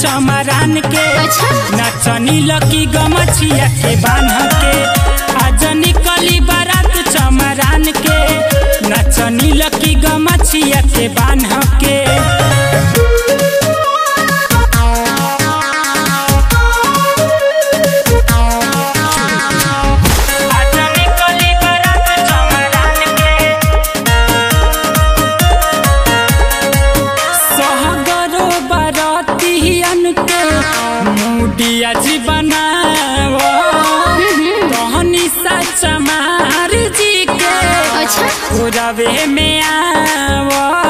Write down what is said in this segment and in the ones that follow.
चमरान के अच्छा नचनी लकी गमछिया के बान्ह के आज निकली बारात चमरान के नचनी लकी गमछिया के बान्ह के आज निकली बारात चमरान के सहगरो बरतियन के मुडिया जी बनाव कहनी सच मार जी के अच्छा रवे में आव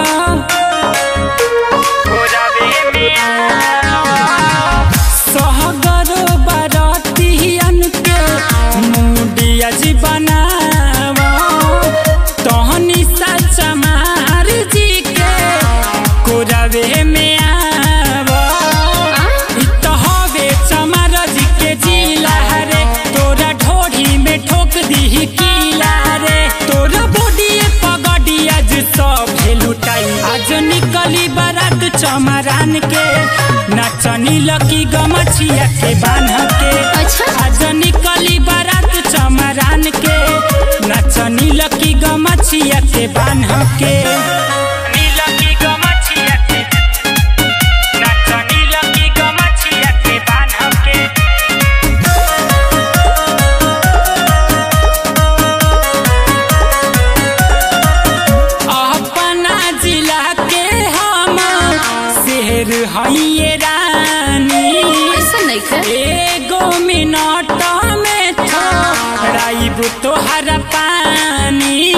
रवे में आव सहगरो बरतियन के मुडिया जी बनाव तहनी सच मार जी के कोरवे में आव इ त हवे चमार जी के जिला रे तोरा ढोढ़ी में ठोक दीही कीला रे तोरा बॉडी पगड़ी आज सब लुटाई आज निकली बारात चमरान के नचनी लकी गमछिया के बान्ह के अच्छा आज निकली बारात चमरान के नचनी लकी गमछिया के बान्ह के नीलकी गमछिया के नचनी लकी गमछिया के बान्ह के अपना जिला के हम शेर हइए रानी ऐसा नहीं कर एगो मिनट में छोड़ाइब तोहर पानी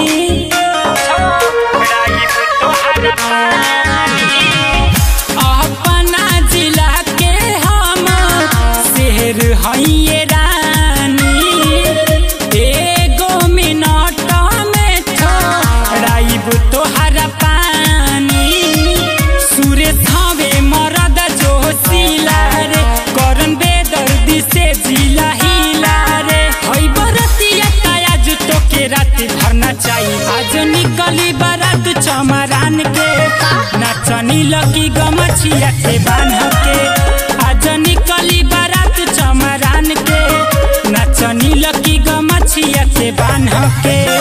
छोड़ाइब तोहर पानी अपना जिला के हम शेर हइए रानी एगो मिनट में छोड़ाइब तोहर पानी सूर्य थावे मरद जोशीला रे करन बेदर्दी से जिला हिला रे हई बरतिया काया जुतो के रात भरना चाहिए आज निकली बारात चमरान के नचनी लगी गमछिया के बान्ह के आज निकली बारात चमरान के नचनी लगी गमछिया के बान्ह के